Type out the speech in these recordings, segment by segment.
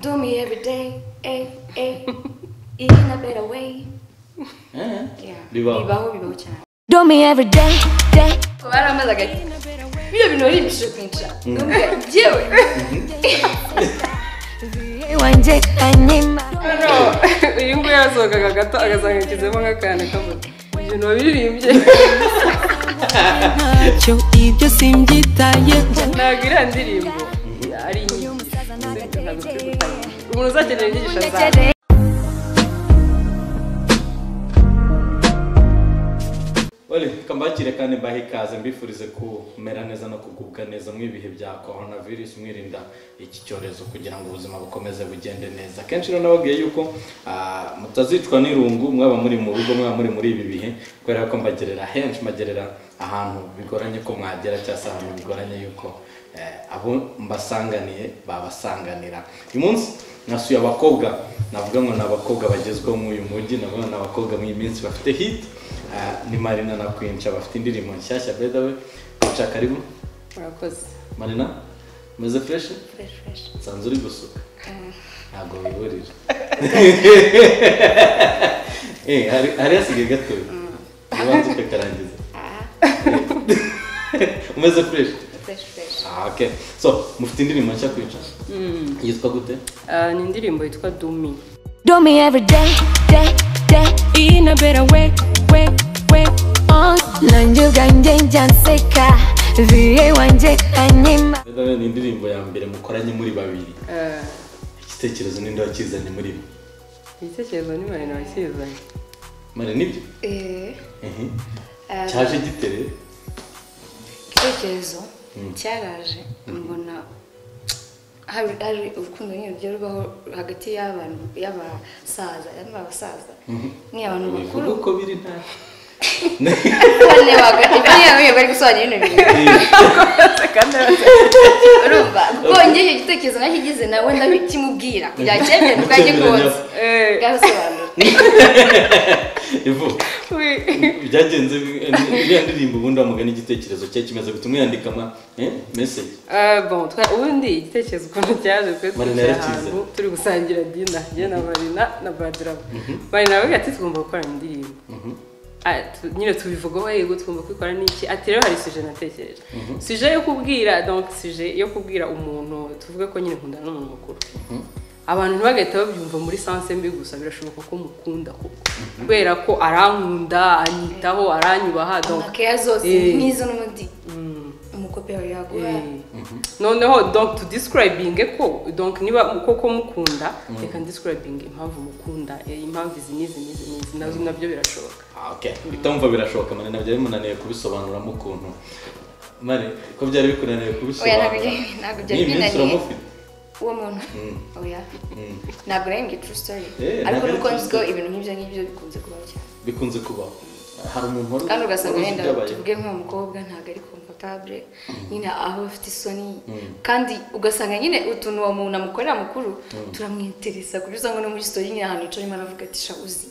Do me every day, eh, eh, in a better way. Yeah. Bibaho. Bibaho, bibaho cyane. Do me every day, day. Baramaze agahe. Bino bintu ari ibishusho kwinjira. Nubwo Jyewe. wanjye kanyima Hano uyu nguyu yasohokaga gato agasanga yashyizemo nk'akantu kavuga ibintu wabiririmbye ntacyo ibyo simbyitayeho ntabwo iriya ndirimbo ari inyigisho ntabwo turi gutanga. umuntu uzakenera inyigisho zawe Wali, kambakire kandi mbahe ikaze mbifurize kumera neza no kugubwa neza mu ibihe bya coronavirus mwirinda iki cyorezo kugira ngo ubuzima bukomeze bugende neza kenshi rero nababwiye yuko ah, mutazicwa n'irungu mwaba muri mu rugo mwaba muri muri ibi bihe kubera ko mbagerera henshi mbagerera ahantu bigoranye ko mwagera cyangwa se ahantu bigoranye yuko eh, abo mbasanganiye babasanganira uyu munsi nasuye abakobwa navuga ngo ni abakobwa bagezweho muri uyu mujyi navuga ni abakobwa mu iyi minsi bafite hit Ah, ni marina na kwinca bafite indirimbo nshyashya by the way kwica karibu murakoze marina umeze fresh Fresh, fresh. nsanzwe uri gusuka ntabwo wiburira Eh, hari- hari hasigaye gato ubanza ukakarangiza Ah, umeze fresh fresh, fresh. Ah, okay so mufite indirimbo nshya kwica yitwa gute Ah, ni indirimbo yitwa dumi Do me every day, day, day. in a better way way way Oh, nanjye ubwanjye njya nseka. Vie wanjye kanyima By the way, ni indirimbo ya mbere mukoranye muri babiri Ah, igitekerezo ninde wakizanye muri bo igitekerezo ni marina wasizanye mare nibyo Eh, Ehe. ah, cyaje gitereye igitekerezo cyaraje mbona hari hari urukundo nyine rugiye rubaho hagati y'abantu y'abasaza yaba abasaza ni abantu bakuru uko biri nta bane hagati bane bamwe bari gusobanura ibintu bibiri urumva kuko njye icyo gitekerezo nakigize nawe ndabikimubwira kugira ngo cyemere ubwanjye Cyemeranya. bwose Eh, bwasobanura ivuga we- byagenze iriya ndirimbo ubundi wamugana igitekerezo cye kimaze gutuma yandikama meseji Ah, bon, twa- ubundi igitekerezo ukuntu cyaje twe Marina twicaye yarakize. ahantu turi gusangira dina njye na marina na badirama marina aravuga ati tugomba gukora indirimbo Ah, tu- nyine tubivugaho yego tugomba kwikora n'iki ati rero hari suje natekereje suje yo kubwira donc suje yo kubwira umuntu tuvuge ko nyine nkundana n'umuntu mukuru abantu ntibagahita babyumva muri sanse mbi gusa birashoboka ko mukunda koko kubera ko arankunda anyitaho aranyubaha donc amakeya zose Eh. n'izo n'umuti mm, umukope yawe yaguha Eh, noneho donc tudiscribinge ko donc niba koko mukunda reka ndiscribinge impamvu mukunda eh, impamvu izi n'izi n'izi n'izi nazo nabyo birashoboka bitamva birashoboka mane nabyo bimunaniye kubisobanuramo ukuntu mane ko byari bikunaniye oya kubisobanura ntabwo byari- ntabwo byari n'iyi minsi binaniye uramufite uwo muntu oya ntabwo ari ngi true story Eh, ariko ntabwo ari nuko true nzi ko story. ibintu nk'ibyo ngibyo bikunze kubaho cyane bikunze kubaho hari umuntu wari kandi ugasanga wari uzi wenda ibyabaye. tuvuge nk'uwo mukobwa ntabwo ari kompotabule nyine aho afite isoni kandi ugasanga nyine utuntu uwo muntu amukorera mukuru turamwiteresa kuburyo usanga no muri sitori nyine ahantu yicaye aravuga ati sha uzi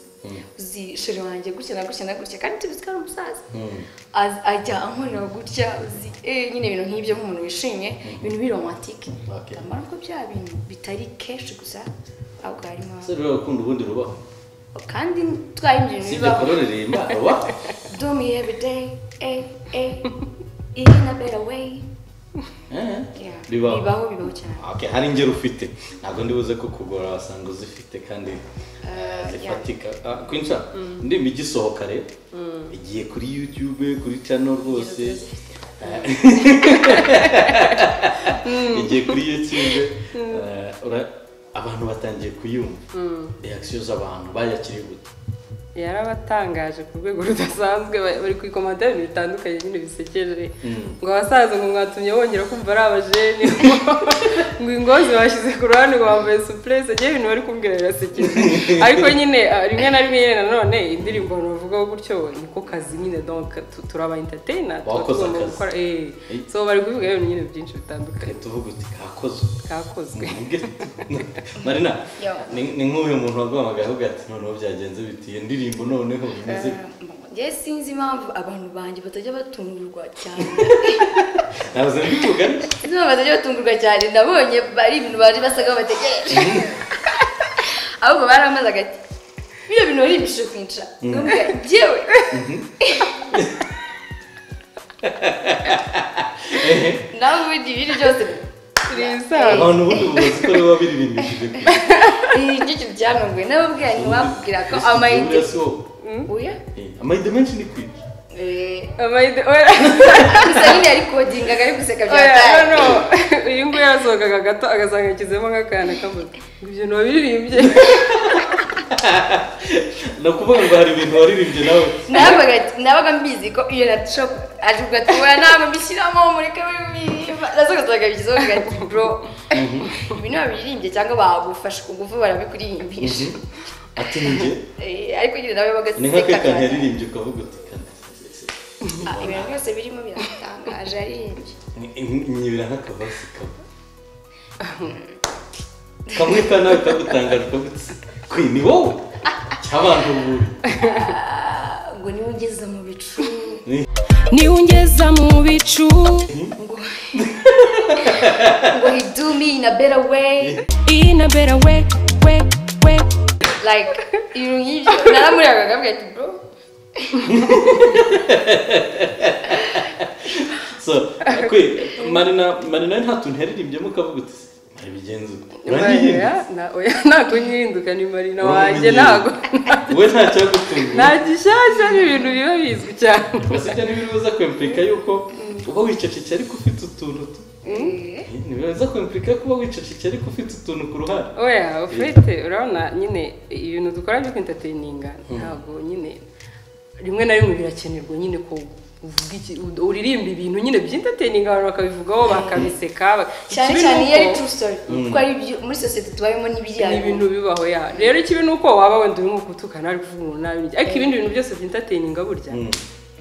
uzi shere wanjye gutya na gutya na gutya kandi tubizi ko ari umusaza Mm. Az- ajya ankorera gutya uzi eh, nyine ibintu nk'ibyo nk'umuntu wishimye ibintu biromantike Okay. ndamara ko bya bintu bitari kenshi gusa ahubwo harimo ese rero urukundo ubundi rubaho kandi twari ibyo bintu usibye bibaho kororereye imana wa Do me every day, eh, eh, in a better way. Eh, Yeah. bibaho Bibaho, bibaho cyane. Okay, hari ingero ufite ntabwo ndibuze ko kugora wasanga uzifite kandi eh, zifatika Ah, kwinca ndimba igisohoka rero igiye kuri youtube kuri channel rwose Eh, igiye kuri youtube eh, ura- abantu batangiye kuyumva reaction z'abantu bayakiriye gute yarabatangaje ku rwego rudasanzwe ba- bari kwikomandaho ibintu bitandukanye nyine bisekeje ngo abasaza ngo mwatumye bongera kumva ari abajeni ngo ingozi bashyize ku ruhande ngo bambaye supurese ngewe ibintu bari kumbwira birasekeje ariko nyine ah, rimwe na rimwe nyine nanone indirimbo abantu bavugaho gutyo niko kazi nyine donc tu- turaba entertainer tuba Bakoze tugomba akazi. gukora eh Eh. so bari kuvuga ibintu nyine byinshi bitandukanye tuvuga uti kakozwe kakozwe marina Yo. ni ni nk'uyu muntu waguhamagaye avuga ati noneho byagenze bitiye indirimbo noneho bimeze Eh, njye sinzi impamvu abantu banjye batajya batungurwa cyane naza mbitugane sinzi impamvu batajya batungurwa cyane nabonye ari ibintu bari basaga aho bategereje ahubwo baramaze agati biriya bintu bari imishisho kwinca nkabwira njyewe nawe ubundi ibiri byose birisanzwe abantu ubundi mubazi ko biba biririmbishije kure ni igice byanunguye n'ababwira ntiwabwira ko amayinite amayinite uya amayinite menshi ni kwica Eh, amayide oya gusa nyine yari kodingaga ari guseka bya oya tari no uyu nguyu yasohokaga gato agasanga yashyizemo nk'akana k'amazi ibyo ntiwabiririmbye nakuvuga ngo hari ibintu waririmbye nawe nabaga nabaga mbizi ko iyo naco ari ugatubura ntabwo mbishyiramo mureke bimiririmba nasogazaga bigizeho ngati bro ibi ntabwo biririmbye cyangwa bagufashe ku ngufu barabikuririmbisha ati ninjye Eh, ariko nyine nawe ni nk'ake bagaseka kantu cyane yaririmbye ukavuga uti kanasesese Ah, ibintu byose birimo biratangaje aririmbye nyibira nk'akabasi kamwe kamwe ka nawe kagutangaje ukavuga uti kwe ni wowe cy'abantu ubundi Ah, ngo niwe ugeze mu bicu niwungeza mu bicu ngo he do me in a better way in a better way way way like ibintu nk'ibyo naramuriraga akabwira ati bro so kwe marina marina nta tuntu yaririmbyeho ukavuga uti mari bigenze uko marina uranyihindutse na oya ntabwo nyihinduka ni marina wanjye Uranyihindutse. ntabwo wowe nta cyagutunguye nta gishyashya ni ibintu biba bizwi cyane basibye ntibibuza kwempurika yuko uba wiceceke ariko ufite utuntu tu- ntibibuza kwempurika ko uba wiceceke ariko ufite utuntu ku ruhande oya ufite urabona nyine ibintu dukora byo kwintateyininga ntabwo nyine rimwe na rimwe birakenerwa nyine ko uvuga iki- uririmba ibintu nyine by'intateyininga abantu bakabivugaho bakabiseka bak- cyane ikibi cyane ni iyo ari uko- true story kuko ari ibyo muri sosiyete tubayemo n'ibiriya ni ibintu bibaho ya rero ikibi ni uko waba wenda urimo gutukana ari kuvuga umuntu nabi ariko ibindi bintu byose by'intateyininga burya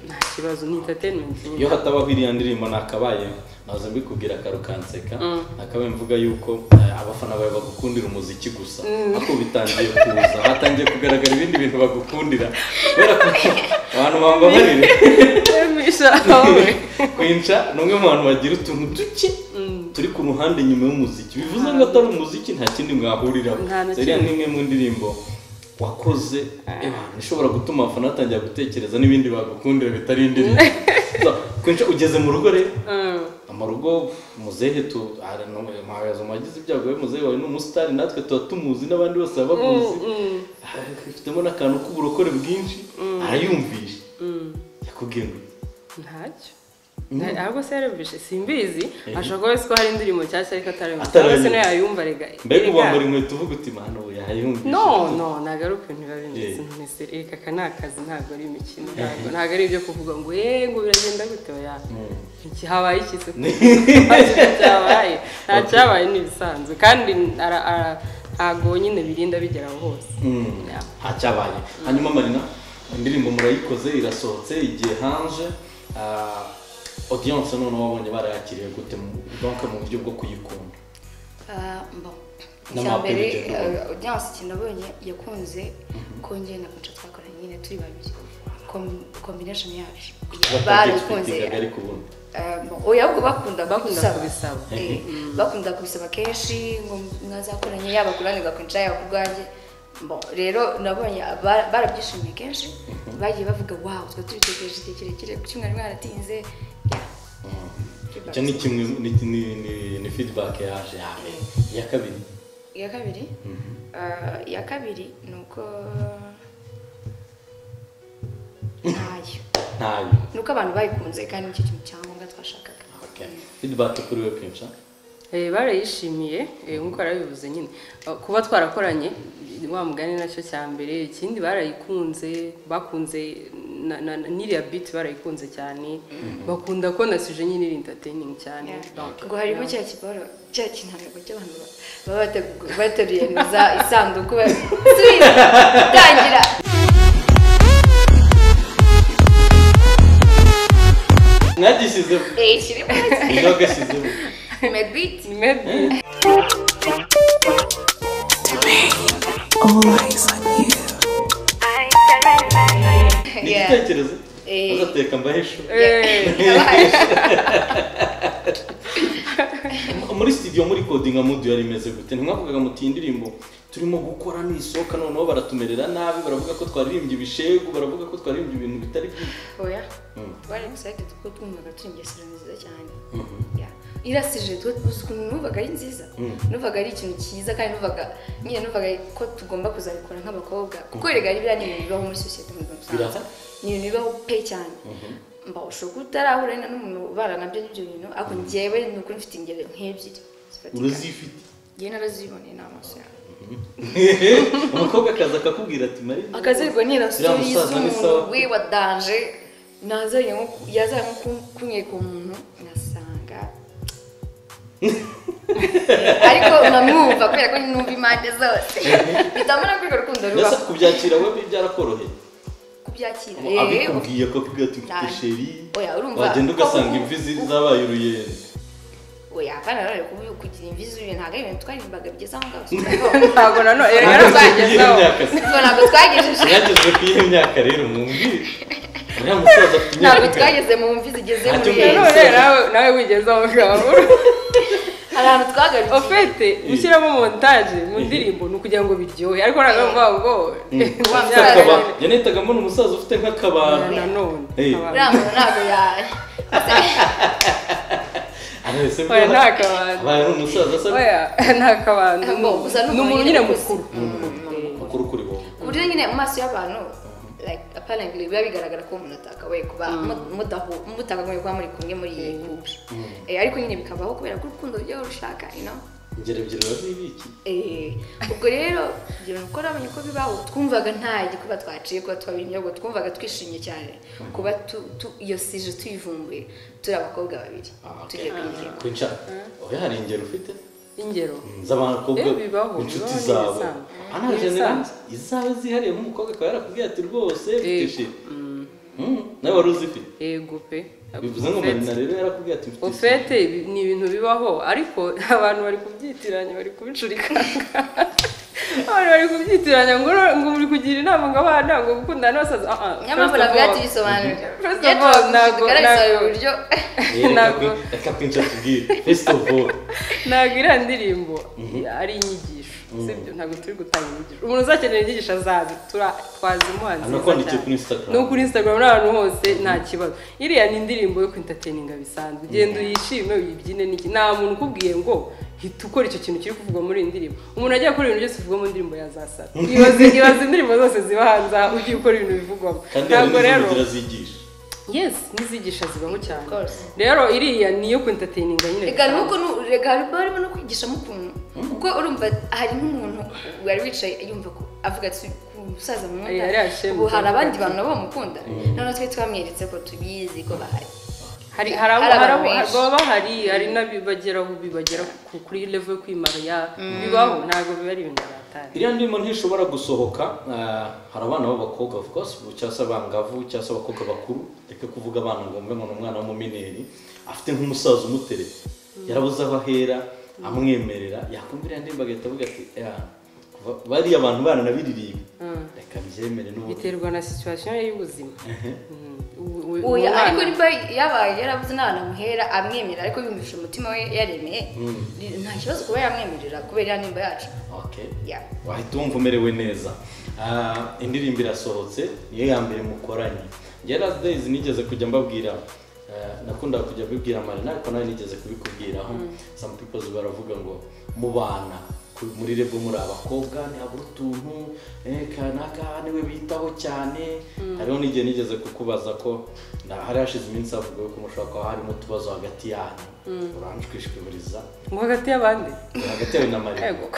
nta kibazo ni intateyiningi iyo hatabaho iriya ndirimbo nakabaye naza mbikubwira akaru kanseka nakabaye mvuga yuko eh, abafana bawe bagukundira umuziki gusa ariko bitangiye kuza hatangiye kugaragara ibindi bintu bagukundira kubera ko abantu bambabarire kwemisha wowe kwinca ni umwe mu bantu bagira utuntu duke turi ku ruhande nyuma y'umuziki bivuze ngo atari umuziki nta kindi mwahuriraho Nta na ziriya kimwe. ni imwe mu ndirimbo wakoze eh, ishobora gutuma abafana batangira gutekereza n'ibindi bagukundira bitari indirimbo So, kwinca ugeze mu rugo rero Mm. amarugo muzehe tu ara- no- mawazo wagize ibyago we muzehe wawe ni umusitari natwe tuba tumuzi n'abandi bose baba bamuzi ifitemo n'akantu k'uburokore bwinshi arayumvisha yakubwiye ngo ntacyo Nta- ahubwo se yarabishe simbizi ashobora kuba azi ko hari indirimbo nshyashya ariko atarayumva Atarayumva. cyangwa se nayo yayumva rega mbega erega- uwambara inkweto uvuga uti mwana ubu yayumvisha no no ntabwo ari ukuntu biba bimeze Yeah. ntese reka aka ni akazi ntabwo ari imikino ntabwo ntabwo ari ibyo kuvuga ngo eee ngo biragenda gute oya iki habaye iki se cyabaye nta cyabaye ni ibisanzwe kandi ara- ara- ntabwo nyine birinda bigera aho hose Yeah. ntacyabaye hanyuma marina indirimbo murayikoze irasohotse igihe hanze ah, audience noneho wabonye barayakiriye gute mu- donc mu buryo bwo kuyikunda Ah, bon. N'ama icya mbere appeal igenda ubona. eh, audience ikintu nabonye yakunze kongera na konca twakoranye nyine turi babiri Com- combination yacu barakunze Batabyifitizaga ariko ubundi Eh, bon, oya ahubwo bakunda Bakunda kubisaba. kubisaba. Eh, bakunda kubisaba kenshi ngo mwazakoranye yaba kuranirwa kwinca yaba ku bwanjye Bon, rero nabonye ba- barabyishimiye kenshi bagiye bavuga wow twa tubitegereje igihe kirekire kuki mwari mwaratinze Yeah. icyo ni kimwe ni, ni, ni, ni feedback yaje yawe iya kabiri iya kabiri Ah, iya kabiri ni uko ntayo ntayo ni uko abantu bayikunze kandi nicyo kintu cyangombwa twashakaga okay. feedback kuri we kenshi Eh, barayishimiye eh, nk'uko barabivuze nyine Eh, kuba twarakoranye wa mugani nacyo cya mbere ikindi barayikunze bakunze na- na- na- n'iriya biti barayikunze cyane bakunda ko na suje nyine iri entertaining cyane Donc, ngo harimo cya kiboro cya kintango cy'abantu ba- baba bategu- bateruye neza isanduku bari "Subiza, tangira mwagishyizemo Eh, kirimo mwagashyizemo medbit maybe all eyes on you. I surrender. ni yeah. igitekerezo Eh. uzateka mbahisho Eh, muri studio muri coding amudu yari imeze gute ntimwavugaga muti iyi ndirimbo turimo gukora nisohoka noneho baratumerera nabi baravuga ko twaririmbye ibishegu baravuga ko twaririmbye ibintu bitari byiza oya Mm. bari excited kuko twumvaga turi ingesero nziza cyane Yeah. irasije twe gusa ukuntu numvaga ari nziza numvaga ari ikintu cyiza kandi numvaga nyine numvaga ko tugomba kuzabikora nk'abakobwa kuko erega ari biriya ni ibintu bibaho muri sosiyete mu buzima busanzwe Birahari. ni ibintu bibaho pe cyane mba ushobora kuba utarahura na n'umuntu ubana nabyo n'ibyo bintu ariko njyewe ni ukuri mfite ingero nk'ebyiri zifatika urazifite njyewe naraziboneye n'amaso yanjye umukobwa akaza akakubwira ati mari akazirwa nira Iriya stories musaza ni sawa. z'umuntu wiwa danje nazanye nko ku- yazaye nko ku- kunyereka umuntu ngasanga ariko namwumva kubera ko numva impande zose bitamara kwiga urukundo Mbese rubaho kubyakira we byarakoroheye kubyakira eh, abikubwiye akakubwira ati mfite Cyane. sheri Oya, urumva. wagenda ugasanga imvi zi- zabaye uruyenzi oya kandi nanone kubi- kugira imvi z'uyu ntabwo ari ibintu twaririmbaga bigeze aho ngaho ntabwo nanone erega Ntabwo narakugezeho Imyaka se. Ubwo ntabwo twagejeje mwageze kuri iyo myaka rero mwumvire uriya musaza afite ntabwo imyaka ingana. twageze mu mvi zigeze Ntacyo muri mbere. iyi. nanone nawe nawe wigezeho ngabo hari ahantu twagarukiye ofete gushyiramo montage mu ndirimbo ni ukugira ngo biryohe ariko ntabwo mvuga ngo Wa Myaka musaza. Akaba- yanahitaga mbona umusaza ufite nk'akabando nanone Hey. uriya muntu ntabwo yaye arahise Oya, nta bwira kabando. abaye ari umusaza asa oya nta kabando Ngo, gusa ni ni umuntu umuntu nyine nyine mukuru mukuru kuri wowe ku buryo nyine mu maso y'abantu like apparently biba bigaragara ko umuntu atakabaye kuba mu- mudahu- mutakagombye kuba muri kumwe muri iyi couple Eh, ariko nyine bikabaho kubera ko urukundo rujya rushaka you know ingero ebyiri biba zibiki Eh, ubwo rero ibyo bintu uko nabonye ko bibaho twumvaga nta gikuba twaciye kuba twabira imyogo twumvaga twishimye cyane kuba tu- tu- iyo sije tuyivumbuye turi abakobwa babiri Ah, okay. tugiye kuyigenda kwicara oya hari ingero ufite ingero z'abakobwa Eh, bibaho, inshuti bibaho zabo n'ibisanzwe. Ah, nta N'ibisanzwe. generasi. izawe zihariye nk'umukobwa akaba yarakubwiye ati rwose mfite Eh, sheri Mm, nawe wari uzifite yego pe bivuze ngo Ofete. marina rero yarakubwiye ati mfite sheri ofete ibi- ni ibintu bibaho ariko abantu bari kubyitiranya bari kubicurikanga abantu bari kubyitiranya ngo ngo muri kugira inama ngo abana ngo gukundana n'abasaza Ah, ah, nyamara first of buriya all, tubisobanurira First of iyo all, tubagushije ntabwo- tugaragaza ntabwo- uburyo Ntabwo. reka kwinshi atubwire first of all ntabwo iriya ndirimbo ari inyigisho sibyo ntabwo turi gutanga inyigisho umuntu uzakenera inyigisho azaza tura- twazi umuhanzi Hano mwiza kwandikiye cyane. kuri Instagram. no kuri instagram n'ahantu hose nta kibazo iriya ni indirimbo yo kwintateninga bisanzwe genda uyishime uyibyine n'iki nta muntu ukubwiye ngo hita ukora icyo kintu kiri kuvugwa muri iyi ndirimbo umuntu ajya gukora ibintu byose bivugwa mu ndirimbo yazasara ibaze ibaze indirimbo zose ziba hanze aha ugiye gukora ibintu bivugwamo kandi hari ntabwo rero n'izindi zigisha yes n'izigisha zibaho cyane course. rero iriya ni iyo kwintateninga nyine reka nuko nu- reka harimo harimo no kwigishamo ukuntu kuko urumva hari nk'umuntu wari wicaye yumva ko avuga ati ku musaza Yari mukunda yashimye. ubu hari abandi bantu nabo bamukunda noneho twe twamweretse ko tubizi ko bahari hari hari abo Hari abantu hari abo benshi. baba bahari hari n'abibageraho bibagera ku- kuri level yo kwimara bibaho ntabwo biba ari ibintu batari iriya ndimo ntishobora gusohoka ah, hari abana b'abakobwa of course ubu cyangwa se abangavu cyangwa se abakobwa bakuru reka kuvuga abana ngo mbe ngo ni umwana w'umumineri afite nk'umusaza umuteretse yarabuze aho ahera amwemerera yakumva iriya ndirimbo agahita avuga ati "Ah, kuva- bariya abantu baranabiririmba reka mbyemere n'ubu biterwa na situation y'ubuzima uyu ariko niba yabaye yarabuze n'ahantu amuhera amwemerera ariko yumvise umutima we yaremeye nta kibazo kuba yamwemerera kubera iriya nimba yacu Okay. Yeah. wahita wumva umerewe neza Ah, indirimbo irasohotse niyo ya mbere mukoranye njye last days nigeze kujya mbabwira ah, nakundaga kujya mbibwira marina ariko nawe nigeze kubikubwiraho some people baravuga ngo mubana ku- muri rebo muri abakobwa ni habura utuntu eh, kanaka niwe bitaho cyane hariho n'igihe nigeze kukubaza ko na- hari hashize iminsi havuga ko mushobora kuba harimo utubazo hagati yanyu uranshwishwiburiza mu hagati y'abandi hagati yawe na marina yego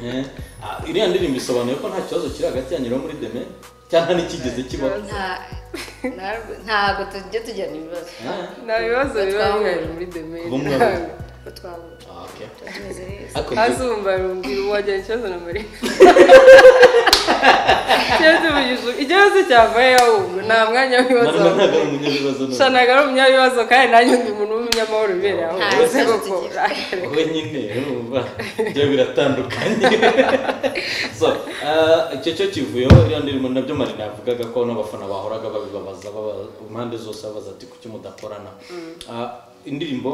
Eh, ah, iriya ndirimbo isobanuye ko nta kibazo kiri hagati yanyu no muri deme cyangwa ntikigeze kibaho Nta- nta- ntabwo tujya tugirana ibibazo Eh, nta bibazo biba Twahura. bihari muri demeri Bo mwaba- ko twahura ah, okay. tumeze neza Ariko njye- azumva rumbwira ubu wagira ikibazo na marina ikibazo cy'ubujiji- ikibazo cyavaye ahubwo nta mwanya w'ibibazo marama ntabwo ari umunyabibazo sha nawe ntabwo ari umunyabibazo kandi nanjye ndi umuntu w'umunyamahoro ubereye aho Nta rwose kibazo koko tugira. urakare. wowe nyine urumva ibyo biratandukanye so ah, icyo cyo kivuyeho iriya ndirimbo nabyo marina yavugaga ko n'abafana bahoraga babibabaza baba- impande zose babaza ati kuki mudakorana Ah, indirimbo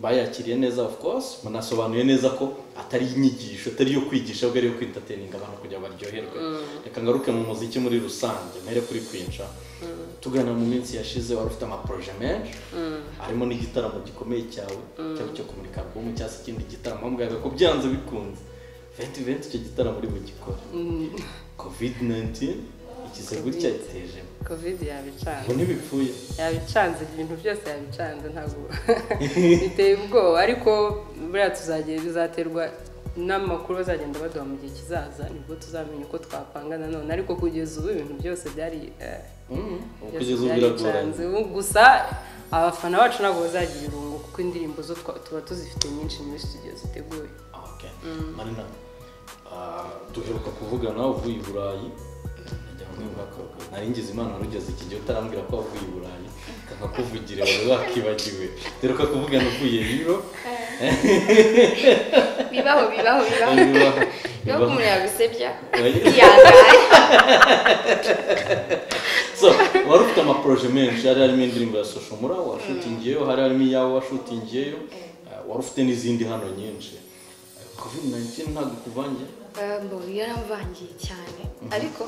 bayakiriye neza of course munasobanuye neza ko atari inyigisho atari iyo kwigisha ahubwo ari iyo kwintateninga abantu kugira ngo baryoherwe reka ngaruke mu muziki muri rusange mpere kuri kwinca tugana mu minsi yashize wari ufite amaporoje menshi harimo n'igitaramo gikomeye cyawe cyaba cyo kumurika album cyangwa se ikindi gitaramo aho muganga ko byanze bikunze venti venti icyo gitaramo uri bugikore covid 19 ikize gutya giteje covid yabicanze ngo ntibipfuye yabicanze ibintu byose yabicanze ntabwo biteye ubwoba ariko buriya tuzagira bizaterwa n'amakuru bazagenda baduha mu gihe kizaza nibwo tuzamenya uko twapanga nanone ariko kugeza ubu ibintu byose byari eh, Mhm. kugeza byose ubu biragoranye byaricanze ubu gusa abafana bacu ntabwo bazagira irungu kuko indirimbo zo twa- tuba tuzifite nyinshi muri studio ziteguye Okay. marina ah, duheruka kuvugana uvuye i burayi Najya nkumva ko nari ngize imana wari ugeze iki gihe utarambwira ko wavuye i burayi nkakuvugira wari wakibagiwe duheruka kuvugana uvuye rero bibaho bibaho bibaho niba bibaho umuntu yagusebya Oya. yangaye so wari ufite amaporoje menshi hari harimo indirimbo ya soshomura washutingiyeyo hari harimo iyawe washutingiyeyo eh, wari ufite n'izindi hano nyinshi covid 19 ntabwo kuvangiye Eh, mbo yaramvangiye cyane ariko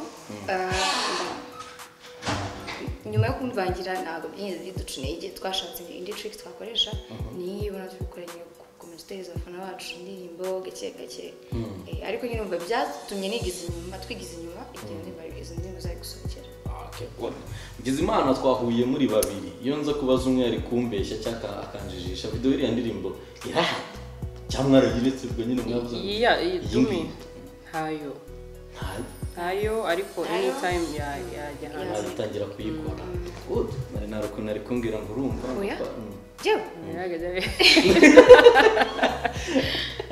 eh, nyuma yo kumvangira ntabwo byigeze biducuneye igihe twashatse indi trick twakoresha niyo ibona turi gukora nyine gukomeza utereza abafana bacu indirimbo gake gake Eh, ariko nyine umva byatumye nigiza inyuma twigiza inyuma ibyo ndirimbo izo ndirimbo zari gusohokera Okay, well, Ngizimana twahuye muri babiri iyo nza kubaza umwe ari kumbeshya cyangwa akanjijisha video iriya ndirimbo irahari cyangwa mwarageretse ubwo nyine mwabuze iyi ya- iyi Iyi dumi ngiyi. ntayo ntayo ntayo ariko anytime ya- yajya hanze ntabitangira kuyikora good nari nari ukuntu ari kumbwira ngo urumva Oya. Mm. yewe Yaragajya be-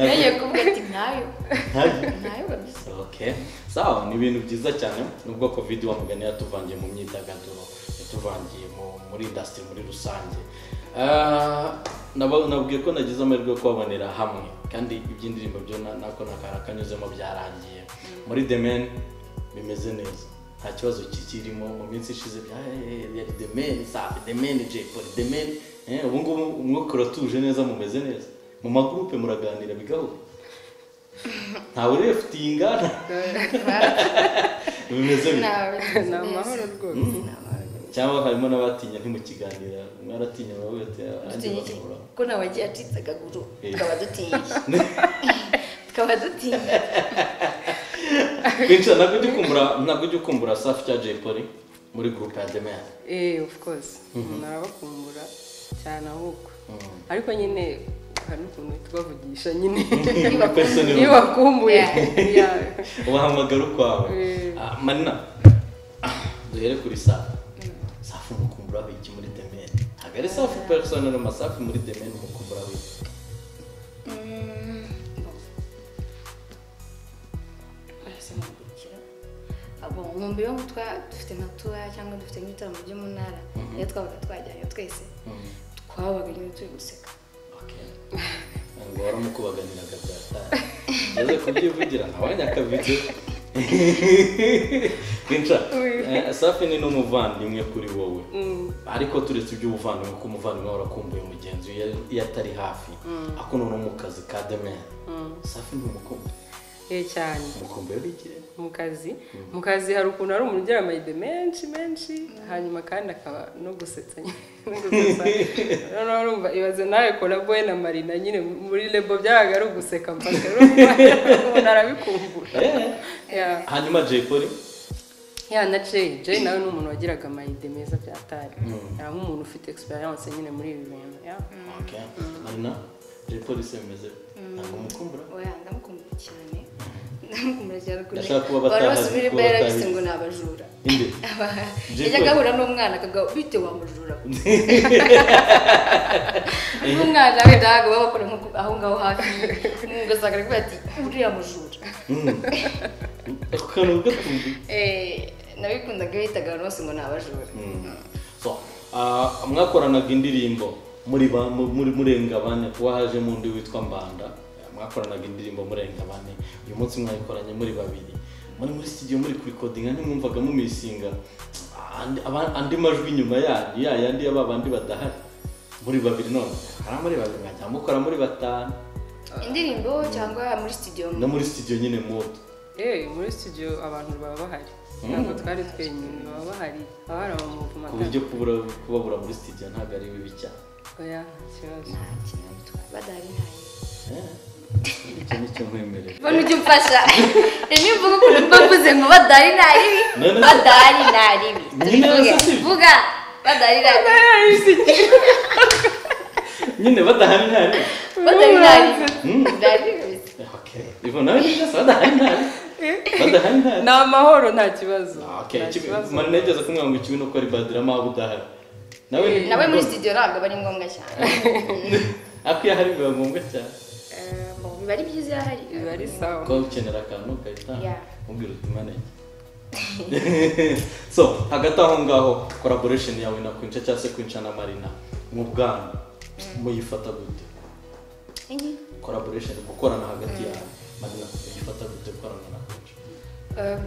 nagiye kuvuga ati ntayo ntayo ntayo kabisa Okay. Sawa, ni ibintu byiza cyane nubwo covid wamugani yatuvangiye mu myidagaduro yatuvangiye mu, muri industry muri rusange Ah, naba- nabwiye ko nagize amahirwe yo kubabonera hamwe kandi iby'indirimbo byo na- nako nakara kanyuzemo byarangiye muri the man bimeze neza nta kibazo kikirimo mu minsi ishize bya "Eh, yari the man safi the man jay polly the man Eh, ubu ngubu umwuka uratuje neza mumeze neza mu magurupe muraganira bigahura ntawe urefutinga bimeze ni bimwe ni amahoro amahoro rwose cyangwa harimo n'abatinya ntimukiganira mwaratinya baba bati nanjye dutinye iki bagahura ko nawe agiye acitse akaguru Eh. tukaba dutinye tukaba dutinye kwinshi ntabwo ujya ukumbura ntabwo ujya ukumbura safi cya jay polly muri gurupe ya demere eh of course umuntu arabakumbura cyane ahubwo ariko nyine hari n'ukuntu tubavugisha nyine Personally. iyo bakumbuye ubahamagara ukwawe Mm. Ah, manina ah, duhere kuri safi safi umukumburaho iki muri demere ntabwo ari safi personal amasafi muri demere umukumburaho iki nkumbi yo twa dufite nka tuwa cyangwa dufite nk'ibitaramo byo mu ntara iyo twabaga twajyanye twese twabaga nyine turi guseka Okay. ngo waramukubaganiraga byataye ngeze kubyivugira nawe nyakabitse kinca eh, safi ni n'umuvandimwe kuri wowe ariko turetse iby'ubuvandimwe ko umuvandimwe wawe urakumbuye mugenzi we iyo- iyo atari hafi ako noneho mu kazi ka demere safi ni umukumbu eh cyane umukumbu yari ikire mu kazi mu kazi hari ukuntu hari umuntu ugira amayide menshi menshi hanyuma kandi akaba no gusetsa nyine no gusetsa noneho urumva ibaze nawe koraboye na marina nyine muri lebo byabaga ari uguseka mpaka urumva umuntu arabikumbura Yeah. hanyuma jay polly ya na jay jay nawe ni umuntu wagiraga amayide meza byatari ari nk'umuntu ufite experience nyine muri ibi bintu ya okay. marina jay polly se bimeze ntabwo umukumbura oya ndamukumbura cyane ndamukumbura cyane ukuntu Ndashaka kuba abantu batahazi, bose muri kuba mba yarabise batahizi. ngo ni abajura inde yajya agahura n'umwana akagaho bite wamujura n'umwana we ndahaga baba bakora nko ku- aho ngaho hafi ugasanga aravuga ati uriya mujura ako kantu gatumbi nabikundaga bitaga abantu bose ngo ni abajura so ah, mwakoranaga indirimbo muri ba- mu- muri murenga bane kuba hajemo undi witwa mbanda mwakoranaga indirimbo murenga bane uyu munsi mwayikoranye muri babiri muri muri studio muri kurikodinga ntimwumvaga mumisinga andi aba- andi majwi inyuma yanyu ya yandi ya ba bandi badahari muri babiri none hari muri babiri mwajya mukora muri batanu indirimbo cyangwa muri studio no muri studio nyine muto Eh, muri studio abantu baba bahari ntabwo twari twenyine baba bahari haba hari abamuvuma ku buryo kubura kubabura muri studio ntabwo ari bibi cyane oya nta kibazo badahari ntayo Eh, icyo ni cyo nkwemerera mbona ujya umfasha rimwe mvuga ukuntu mba mvuze ngo badari naribi None se- badari naribi Nyine Tubivuge. se si- vuga badari naribi nyine badahari ntari badari naribi Mm. badari naribi Okay. Ivo nawe ni byose badahari ntari badahari ntari ni amahoro nta kibazo Ah, okay. nta Ikibi- kibazo mara nigeze kumwira ngo ikibi ni uko ribadiramo waba udahari nawe nawe muri studio ntabwo aba ari ngombwa cyane ako iyo ahari biba ngombwa cyane Eh, mu biba ari byiza iyo ahari biba ari sawa kuba ukenera akantu ukahita Yeah. mubwira uti manage so hagati aho ngaho collaboration yawe na kwinca cyangwa se kwinca na marina mu bwana muyifata gute Ingi? collaboration gukorana hagati yawe marina muyifata gute gukorana na kwinca Eh,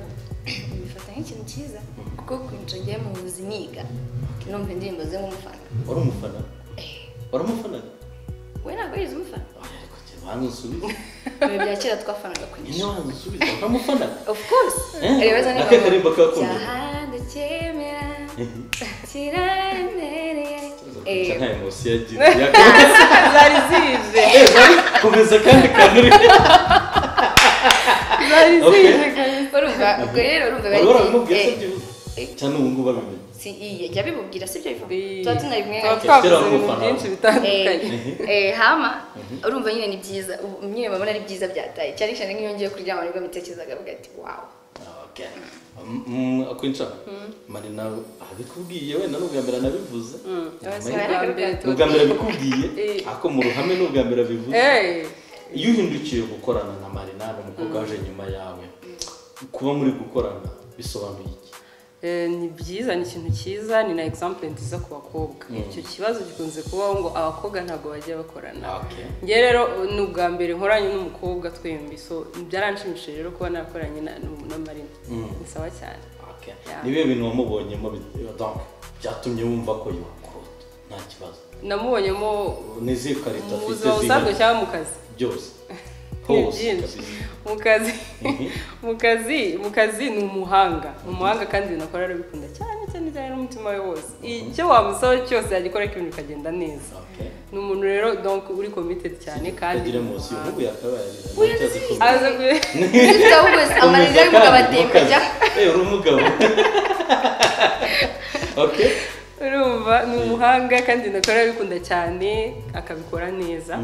mbifata nk'ikintu cyiza kuko kwinjira ngiye mu buzi niga numva indirimbo ze nk'umufana wari umufana wari umufana we ntabwo yize umufana ariko njye wanzusubiza mu bihe bya kera twafanaga kwinjira nyine wanzusubiza uramufana of course Eh, aribaza na ke karirimbo kakunda. cyahanda cyemera kiraremereye nta Eh, emosi yagira yakomeza zari zije komeza kandi kanuri zari Okay. zije kare. urumva ubwo rero urumva wari warabimubwiye se eh, byihuse cyane ubu ngubu arabimenye si iye jya bimubwira si ibyo bivuga Ii. tuba tunabimwe tuba kera twavuze ibintu abafana. byinshi bitandukanye Eh, eh, hama urumva nyine ni byiza ubu nyine babona ari byiza byataye cyane cyane nk'iyo ngiye kuryama nibwo mbitekerezaga avuga ati wawu akwinca marina abikubwiye wenda n'ubwa mbere anabivuze abasore bwa mbere tuba ubwa mbere abikubwiye Eh. ako mu ruhame n'ubwa mbere abivuze Eh, iyo uhindukiye gukorana na marina ni umukobwa waje nyuma yawe kuba muri gukorana bisobanuye iki eh, ni byiza ni ikintu cyiza ni na example nziza ku bakobwa icyo kibazo gikunze kubaho ngo abakobwa ntabwo bajya bakorana Okay. njye rero ni ubwa mbere nkoranye n'umukobwa twembi so byaranshimishije rero kuba nakoranye na nu- na marina ni sawa cyane Okay. Yeah. ni ibihe bintu wamubonyemo bit- donc, byatumye wumva ko yakurota nta kibazo namubonyemo n'izihe karita mu afite buzima busanzwe zihari? cyangwa mu kazi byose Ni hose byinshi kabisa. mu kazi Mhm. mu kazi mu kazi ni umuhanga ni umuhanga kandi ibintu akora arabikunda cyane cyane cyane n'umutima we wose icyo wamusaba cyose yagikora ariko ibintu bikagenda neza Okay. ni umuntu rero donc uri committed cyane kandi Utagira ni munsi umuhanga. y'ubu yakabaye Uyazi. Ntacyo azi kuvuga. aza kure Ufite aho wese amarira Komeza y'umugabo kandi, atemba ntukaze. jya Eh, uri umugabo Okay. urumva ni umuhanga kandi ibintu akora arabikunda cyane akabikora neza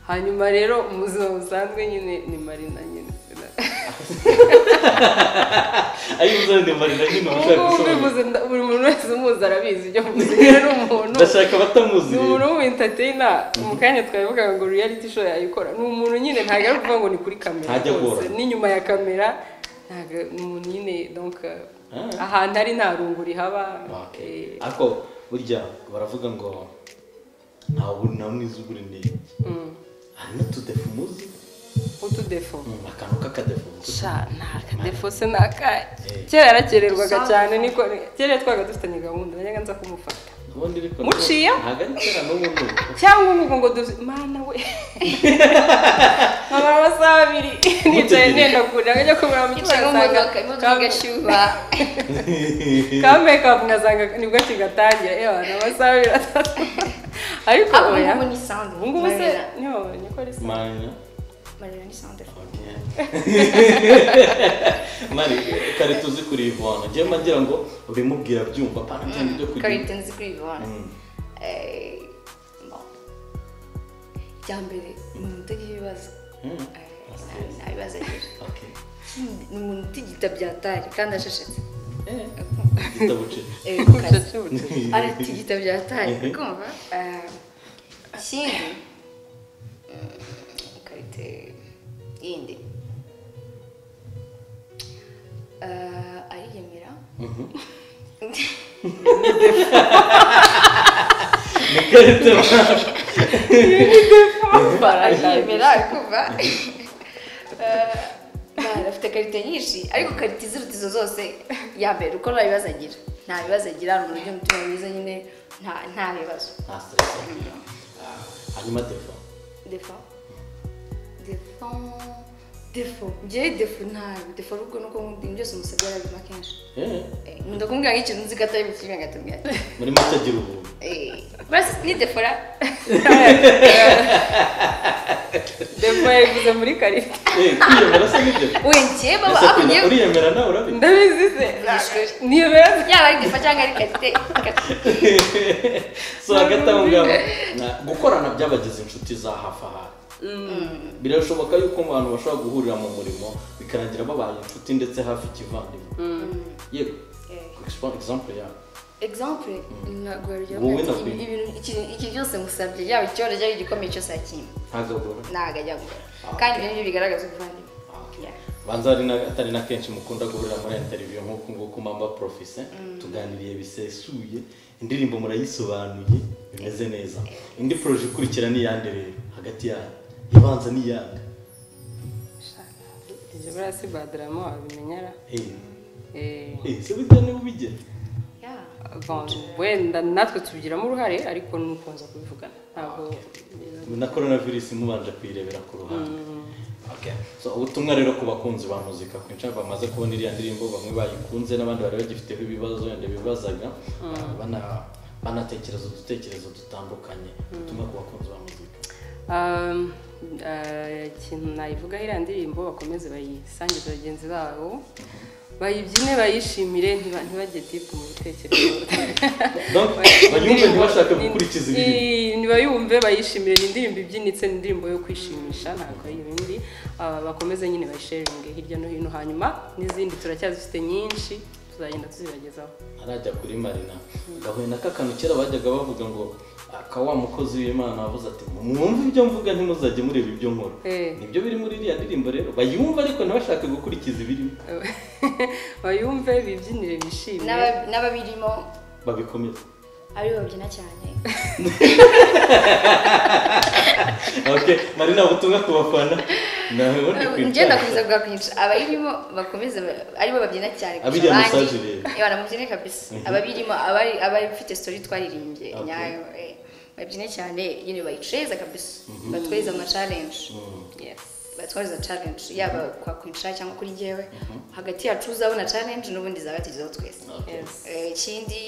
hanyuma rero mu buzima busanzwe nyine ni marina nyine Ayo uzana ni marina nyine ubu ushaka ngubu gusobanura. mbivuze nda- buri muntu wese umuzi arabizi ibyo mvuze rero ni umuntu ndashaka abatamuzi ni rero. umuntu w'umuentateyina mu kanya twabivugaga ngo reality show yayikora ni umuntu nyine ntabwo ari ukuvuga ngo ni kuri kamera Ntajya rwose agora. n'inyuma ya kamera ntabwo ni umuntu nyine donc Ah. ahantu ari nta rungu rihaba Okay. eh, ariko burya baravuga ngo ntawe uri na mwiza ubura intege mm, hari n'utudefu muzi utudefo akantu k'akadefu muzi. sha nta kadefo se ni akahe kera yarakererwaga cyane niko kera twabaga dufitanye gahunda najyaga nza kumufata ubundi ariko Muciye? ntabwo ari kera n'ubu n'ubu cyangwa nk'ubwo ngo duzi mana we nkabara amasaha abiri nicaye Mutegereje. ntenda kure ajya kumara mu yicaye mu modoka imodoka igashyuha ka mekapu nkasanga nibwo kigatangira yewe abantu amasaha abiri atatu ariko Ah, ubu oya ngubu ni sound. ubu ngubu se Marina. niho babonye ko ari sound marina amarira ni sandari mari kare tuzi kuri ivona njyewe mba ngira ngo ubimubwira byumva pana cyane ibyo karite kugira nzi kuri bibona Mm. icya mbere ni umuntu utagira ibibazo Mm. Eh, nta- nta bibazo agira Okay. Ikindi, ni umuntu utigita byatari kandi asheshetse Eh, igitabo cye Eh, ku kazi Ucacutse. aratigita byataye Mhm. kumva Eh, ikindi mm, karite yindi eh, ariyemera ariyemera arikumva Eh, bah, afite karite nyinshi ariko karite iziruta izo zose yambere uko nta bibazo agira nta bibazo agira ni uburyo umutima mwiza nyine nta nta bibazo nta stress agira Ah, hanyuma telefone defo defo defo njyewe defo ntayo defo ahubwo ni uko nkunda ibintu byose umusabye arabima kenshi Eh, Eh, nkunda kumubwira nk'ikintu nzi ko atari bukire ngatubwira ati muri make agira ubuntu Eh, basi ni defora depo yabivuze muri karita Eh, kwiyemera se nk'ibyo wenge baba Ese aho ugiye kwiyemera- uriyemera nawe urabizi ndabizi se ishuri. niyemera yaba ari defa cyangwa ari karite so hagati aho ngaho na- gukorana byabagize inshuti za hafi aha birashoboka yuko mu bantu bashobora guhurira mu murimo bikarangira babaye inshuti ndetse hafi ikivandimwe yego Expo- example yawe example naguharira Wowe na Queen. iki byose musabye yaba icyoro cyangwa igikomeye cyose yakimba ntagabura ntabwo ajya gukora kandi ibyo nibyo bigaragaza ubuvandimwe Yeah. banza ari na- atari na kenshi mukunda guhurira muri interview nk'uku nguku mamba profise tuganiriye bisesuye indirimbo murayisobanuye bimeze neza indi proje ikurikira ni iyande rero hagati yanyu ibanza ni iyanga ibyo buriya si badaramo wabimenyera Eh, se burya niba ubigera Yeah. bon, wenda natwe tubigiramo uruhare ariko ni ukunze kubivugana ntabwo na coronavirus mubanje kuyirebera ku ruhande Okay. so ubutumwa rero ku bakunzi ba muzika kwinshi bamaze kubona iriya ndirimbo bamwe bayikunze n'abandi bari bagifiteho ibibazo wenda bibazaga bana- banatekereza udutekerezo dutandukanye ubutumwa ku bakunzi ba muzika Um, eh, ikintu nayivuga iriya ndirimbo bakomeze bayisangize bagenzi babo bayibyine bayishimire ntiba- ntibajye dipu mu bitekerezo Donc, banyumve ntibashake gukurikiza ibiri Iyi- nibayumve bayishimire ni indirimbo ibyinitse ni indirimbo yo kwishimisha ntabwo ari ibindi Ah, bakomeze nyine bayisharinge hirya no hino hanyuma n'izindi turacyazifite nyinshi tuzagenda tuzibagezaho arajya kuri marina gahuye na kakanu kera bajyaga bavuga ngo aka wa mukozi w'imana wavuze ati mwumve ibyo mvuga ntimuzajye mureba ibyo nkora Eh. nibyo biri muri iriya ndirimbo rero bayumve ariko ntibashake gukurikiza ibirimo bayumve bibyinire bishimire N'aba- n'ababirimo babikomeza aribo babyina cyane okay marina ubutumwa ku bafana nawe ubundi njye ndakomeza kuvuga kwicara kwinshi abayirimo bakomeze ba- aribo babyina cyane kurusha Abiriya abandi message rero. Eh, banamubyine kabisa ababirimo abari- abafite story twaririmbye Okay. nyayo eh, babyine cyane nyine bayiceza kabisa batweza ama challenge Yes. batwariza challenge yaba kwa kwinshira cyangwa kuri njyewe hagati yacu uzabona challenge n'ubundi zabatigezeho twese Okay. Yes. Eh, ikindi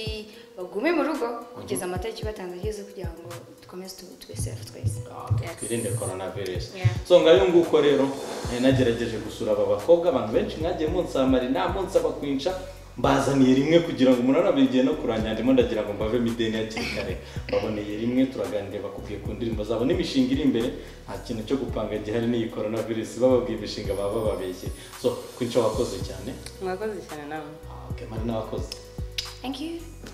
bagume mu rugo kugeza amatariki batanze ageze kugira ngo dukomeze tu- twese hafi twese Okay, twirinde coronavirus Yeah. so ngayo nguko rero eh, nagerageje gusura aba bakobwa abantu benshi mwagiye munsamara inama munsaba kwinca mbazaniye rimwe kugira ngo umunara igihe no kuranya ndimo ndagira ngo mbave mideni hakiri kare baboneye rimwe turaganira bakubwiye ku ndirimbo zabo n'imishinga iri imbere nta kintu cyo gupanga gihari n'iyi coronavirus bababwiye imishinga baba babeshye so kwinca wakoze cyane mwakoze cyane nawe Ah, okay, mari n'abakoze thank you